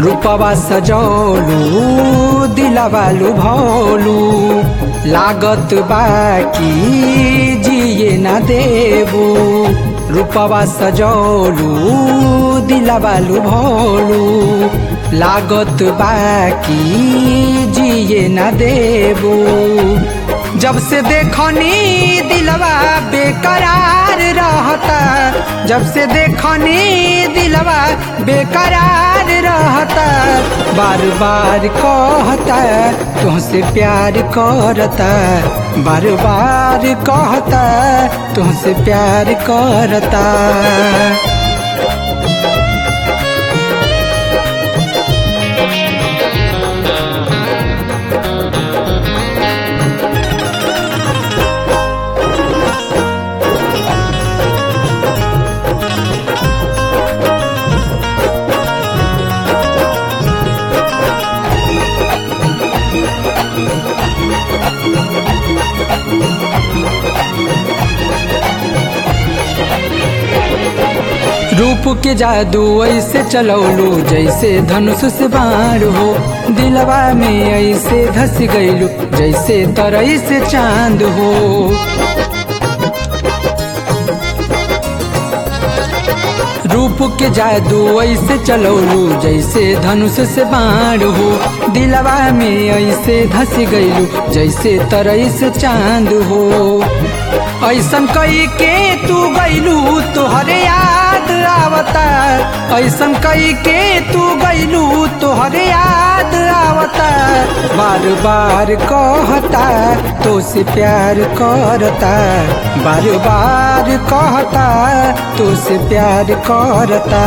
रूपवा सजौलू दिलवालू भौलू लागत बाकी जिए न देबू रूपवा सजौलू दिलवालू भौलू लागत बाकी जिए न देबू जब से देखनी दिलवा बेकरार रहता जब से देखनी दिलवा बेकरार रहता बार बार कहता तुमसे प्यार करता बार बार कहता तुमसे प्यार करता रूप के जादू ऐसे चलौलू जैसे धनुष से बाण हो दिलवा में ऐसे धस गईलू जैसे तरई से चांद हो रूप के जादू ऐसे चलौलू जैसे धनुष से बाण हो दिलवा में ऐसे धस गईलू जैसे तरई से चांद हो ऐसन कई के तू गईलू तोहरे याद आवता ऐसन कई के तू गईलू तोहरे याद आवता बार बार कहता तो से प्यार करता बार बार कहता तो से प्यार करता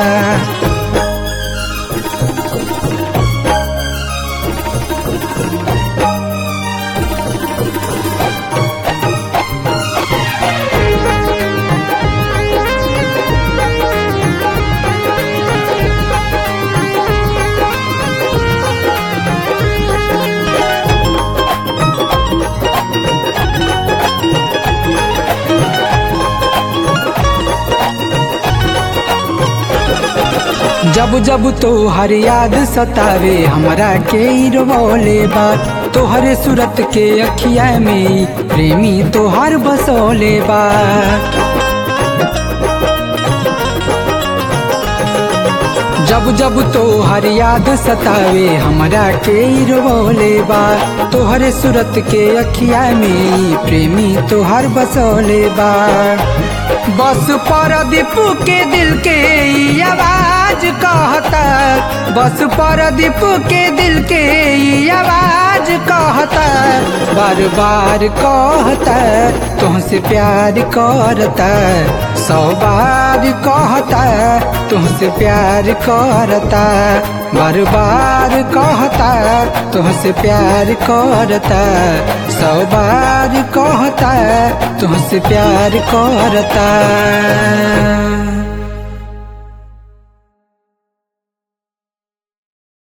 जब जब तो हर याद सतावे हमरा के रोले बा तोहरे सूरत के अखिया में प्रेमी तोहर बसोले बा जब जब तो हर याद सतावे हमरा के रोले बा तोहरे सूरत के अखिया में प्रेमी तोहर बसोले बा बस पर दीपू के दिल के ई आवाज कहता बस पर दीपू के दिल के ई आवाज कहता बार बार कहता तुमसे प्यार करता सौ बार कहता तुमसे प्यार करता बार बार कहता तुमसे प्यार करता सौ बार कहता तुमसे प्यार करता